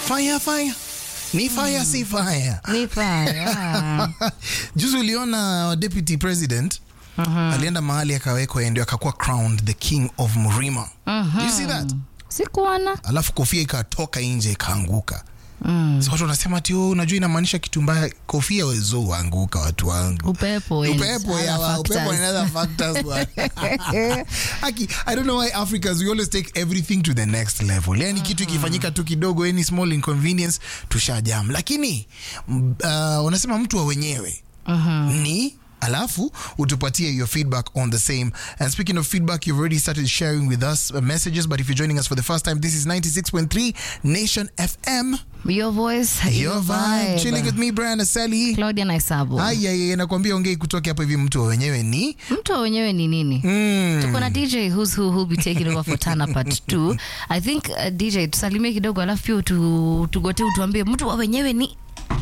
fire fire ni fire si fire Ni fire. juzi uliona deputy president alienda mahali akawekwa ndio akakuwa crowned the king of mrima Do you see that Sikuona. alafu kofia ikatoka nje ikaanguka so watu wanasema ati "Oh, unajua inamaanisha kitu mbaya kofia wezo uanguka watu wangu Upepo. and upepo other yawa upepo factors. and other factors bwana. Aki, i don't know why africans we always take everything to the next level yani kitu ikifanyika tu kidogo any small inconvenience tushajam lakini m- uh, wanasema mtu wa wenyewe ni alafu utupatie your feedback on the same and speaking of feedback you've already started sharing with us uh, messages but if you're joining us for the first time this is 96.3 nation fm Your voice, your vibe chilling with me brian aseli Claudia Naisabo. Aya, nakwambia ongei kutoka hapo hivi mtu wa wenyewe ni Mtu wa wenyewe ni nini? mm. tuko na dj who's who who'll be taking over for tana part 2 i think uh, dj tusalimie kidogo alafu pia tu, tugote utuambie mtu wa wenyewe ni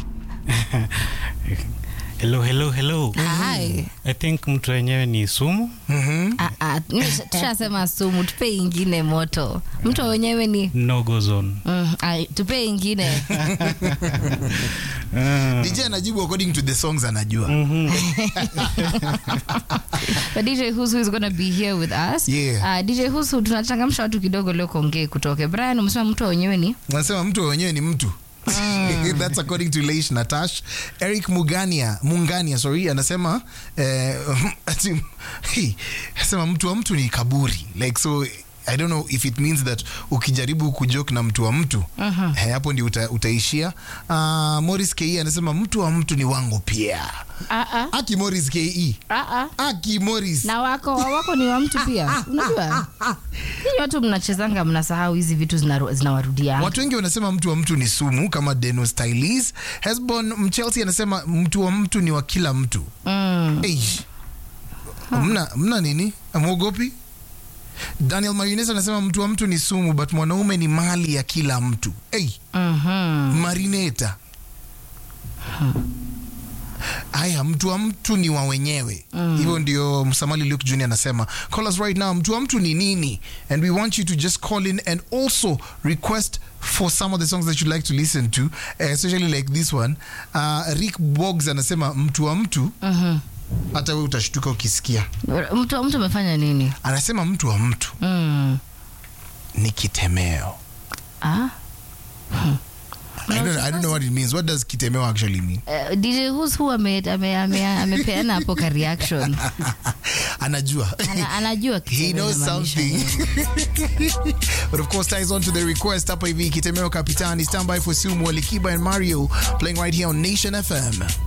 hello hello hello Hi. i think mtu wenyewe ni sumu Mhm. Ah, ah, nisha- tushasema sumu tupe ingine moto mtu wa wenyewe ni no go zone mm, ai, tupe ingine Ah, DJ anajibu according to the songs anajua but dj who's who is gonna be here with us Yeah. uh, dj who's who tunachangamsha watu kidogo leo kuongee kutoke brian umesema mtu wa wenyewe ni nasema mtu wa wenyewe ni mtu that's according to leish natash eric mugania mungania sorry anasema eh, ati- hey, anasema mtu wa mtu ni kaburi like so i don't know if it means that ukijaribu kujoke na mtu wa mtu eh, hapo ndio uta, utaishia uh, morris ke anasema mtu wa mtu ni wangu pia ah, ah, aki morris ke ah, ah. aki morris na wako wako ni wa mtu pia unajua hii watu mnachezanga mnasahau hizi vitu zinaru- zinawarudia watu wengi wanasema mtu wa mtu ni sumu kama deno stylis hesbon mchelsea anasema mtu wa mtu ni wa kila mtu mm. Eish. mna, mna nini amwogopi daniel mayunes anasema mtu wa mtu ni sumu but mwanaume ni mali ya kila mtu hey, mm-hmm. marineta haya mtu wa mtu ni wa wenyewe hivyo ndio msamali luke junior anasema call us right now mtu wa mtu ni nini and we want you to just call in and also request for some of the songs that you'd like to listen to uh, especially like this one uh, rick bogs anasema mtu wa mtu hata we utashtuka ukisikia mtu wa mtu amefanya nini anasema mtu wa mtu mm. ni kitemeo ah? I don't, I don't know what it means what does kitemeo actually mean Uh, dj who's who ame- ame- ame- amepeana hapo ka reaction anajua Ana, anajua he kitendo knows inamaanisha something nini. but of course ties on to the request hapa hivi kitemeo kapitani stand by for sumu alikiba and mario playing right here on nation fm